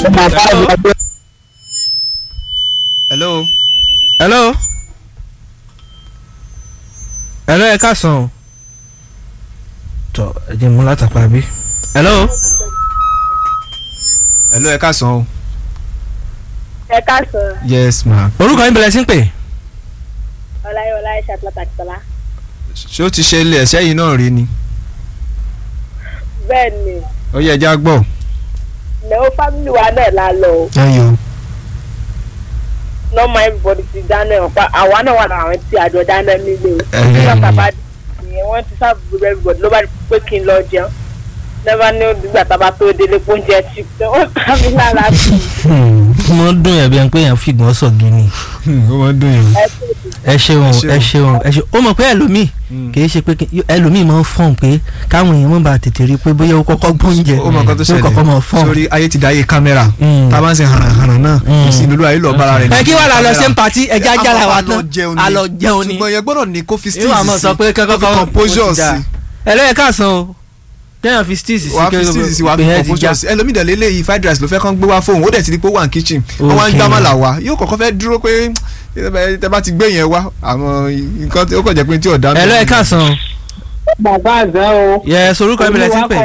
hello. hello hello ẹ káàsán o tọ ẹ jẹ́ mú látàpá bí hello hello ẹ káàsán o. ẹ káàsán yes ma. orúkọ yín bẹ̀rẹ̀ sí ń pè ọláyọlá iṣẹ pàtàkì tọ́lá ṣé ó ti ṣe ilé ẹ̀ṣẹ́ yìí náà rí ni. bẹ́ẹ̀ ni ó yẹ ẹja gbọ́. ìnáwó fámìlì wa náà la lọ o ẹyọ. normal everybody ti dáná ọ̀pá àwa náà wà lára àwọn tí àjọ dáná nílé o Ẹ̀hẹ́n. nígbà bàbá nìyẹn wọ́n ti sábà gbogbo everybody ló bá di pé kí n lọ jẹun never ní nígbà tábà tó délé pé oúnjẹ ti tẹ ó ká mi lára sí i mo ń dùn yẹn bí ẹni pé yẹn fìgbọ́n sọ gíní ó máa ń dùn yín. ẹ tó ti ẹ ṣeun Ẹ ẹ ṣeun. ṣeun ẹ ṣeun ó mọ̀ pé ẹlòmíì kì í ṣe pé kí- ẹlòmíì máa ń fọ̀n pé káwọn èèyàn mọ̀ bá tètè rí i pé bóyá ó kọ́kọ́ gbóúnjẹ ó mọ nǹkan tó yóò kọ́kọ́ máa ṣẹlẹ̀ fọ̀n. sórí ayé ti dáyé kámẹ́rà Mm. tá a bá ń ṣe hànàhànà náà Mm. kò sí ìlú ayé lọ bára rẹ̀ ẹ kí wàá la lọ ṣe ń kámẹ́rà. patí ẹja Ẹ, jára a wa máa lọ tán jẹun ni. a lọ jẹun ni ṣùgbọ́n yẹn gbọ́dọ̀ ní kó fi yóò àmọ́ sọ pé kẹ́kọ́ kó fi composure sí ẹ lọ́yẹ̀ káàsán o kéèyàn fi steez sí wàá fi steeze sí wàá fi composure sí ẹlòmíì dẹ̀ lélẹ́yìí fried rice ló fẹ́ kán gbé wá fóun ó dẹ̀ ti di pé ó wà ní kitchen wọ́n wá ń Okay. gbá màlà wá yóò kọ́kọ́ fẹ́ dúró pé tẹ bá ti gbé yẹn wá àwọn nǹkan tí ó kàn jẹ́ pé tí ò dáná. ẹ lọ́yẹ̀ káàsán o bàbá àzẹ́ o. yẹ sorúkọ ibi lẹ ti ń pè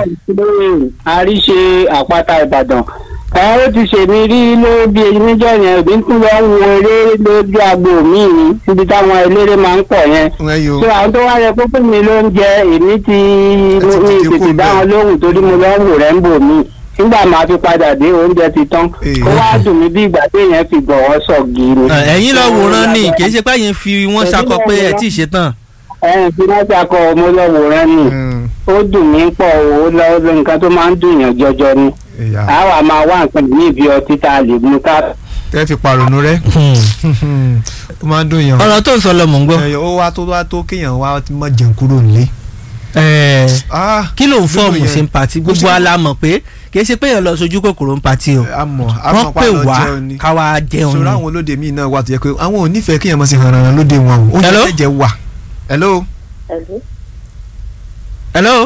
àríṣe àpáta ìbàdàn ẹ ó ti ṣèmi rí ló bí eyín níjọ yẹn òbí tún lọ ń wo eré lójú agbo mi ní níbi táwọn eléré máa ń pọ̀ yẹn ẹ yo tó àwọn tó wá yẹ kó fún mi ló ń jẹ èmi ti ti mi dìde kúrò tètè dá bẹ́ẹ̀. wọn lóhùn torí mo lọ ń wò rẹ̀ ń bò mí nígbà máa fi padà dé oúnjẹ ti tán Èè. ó wá dùn mí bí ìgbà téèyàn fi gbọ̀wọ́ sọ gírí. ẹ̀yin lọ wòran ni kì í ṣe pé yín fi wọ́n ṣakọ pé ẹ tí ì ṣe tán ẹ̀yìn tí wọ́n ti akọ mo lọ wòran ni Mm, ó dùn mí pọ̀ ó lọ nǹkan tó máa ń dùn yàn jọjọ ni ẹ̀yà. àwa máa wá nǹkan ní ibi ọtí tá a lè mú ká. tẹ́ fi pàrònú rẹ́ ó máa ń dùn yàn. ọ̀rọ̀ tó ń sọ lọ mò ń gbọ́ ẹ̀yọ̀ ó wá tó wá tó kéèyàn wá mọ̀ jẹun kúrò nílé. Ẹ̀, Ah, kí ló ń fọ́ọ̀mù yẹn. sí ń patí gbogbo alámọ̀ pé kì í ṣe pé èèyàn lọ sojú kòkòrò ń patí o àmọ́ wọ́n àmọ́ pè pàrọ̀ wá jẹun ni. ká wá jẹun sọ̀rọ̀ ni àwọn olóde míì náà wà tó yẹ pé àwọn ò nífẹ̀ẹ́ kéèyàn mọ̀ sí hànàhàn lóde wọn o. oúnjẹ Hello? tẹ̀jẹ̀ wà. hello. ẹ̀lú hello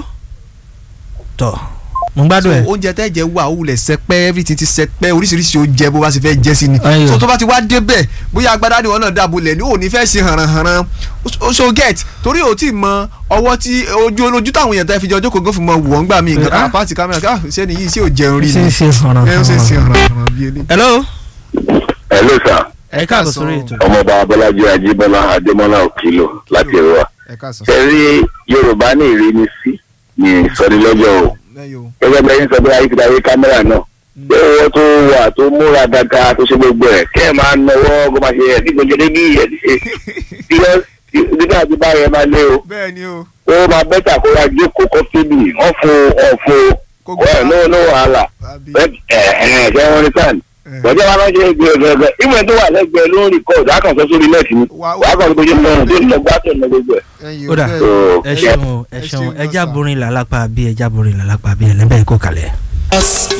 tọ mo ń gbádùn ẹ so oúnjẹ tẹ́jẹ̀ wà ó wulẹ̀ sẹpẹ́ everything ti sẹpẹ́ oríṣiríṣi oúnjẹ bó bá ṣe fẹ́ jẹ́ sí ni. Ayọ̀. so tó bá ti wá débẹ̀ bóyá agbádá ni wọn náà dàbò lẹ̀ ní òní fẹ́ ṣe hànàhànà o so get torí o ti mọ ọwọ́ tí ojú ojú táwọn èèyàn tẹ́ fi jọ jókòó gófin mọ wọ̀ ń gbà mí nǹkan Ah. kan pàtì kámẹ́rà ká ṣé ni yìí ṣé ò jẹun rí ṣe ni ń ṣe hànà ẹ ń ṣe ṣe hànàhànà bí eléyìí. hello hello sir ẹ káàbọ̀ sórí ètò ọmọọba abọ́lájí ajíbọ́lá adémọ́lá òkìlò láti èrò wa ẹ káàsán. ṣe rí yorùbá ní ìrínisí ní ìsọdilọ́jọ́ o ẹyọ gẹ́gẹ́ bẹ́ẹ̀ ń sọ pé ayé ti darí kámẹ́rà náà pé owó tó wà tó múra dáadáa tó ṣe gbogbo ẹ̀ kẹ́ ẹ̀ máa nọwọ́ kó máa ṣe ẹ̀ tí gbogbo ẹni bí ẹ̀ ti ṣe nígbà tí bá yẹn máa lé o bẹ́ẹ̀ ni o ó máa bẹ́tà kó wá jókòó kó fébì wọ́n fún ọ̀fun Kó ọ̀ no no wàhálà àbí ẹ̀ ẹ̀ ṣe wọ́n ní sàn ẹ̀. bọ́jà wa máa ń ṣe gbẹ̀gbẹ̀gbẹ̀ ìwé tó wà lẹ́gbẹ̀ẹ́ ló ń rìkọ́ọ̀dù àkànṣe sórí nẹ́ẹ̀tì ni Wà- wàá kàn tó ṣe mọ́ tó ń lọ gbátọ̀ ní gbogbo ẹ̀. ẹyọ ó dà bẹ́ẹ̀ So, ẹ ṣeun ẹ ẹ ṣeun ṣeun ẹ gan já sir. borin làlápá bí ẹ já borin làlápá bí ẹ lẹ́bẹ̀ẹ́ kó kalẹ̀.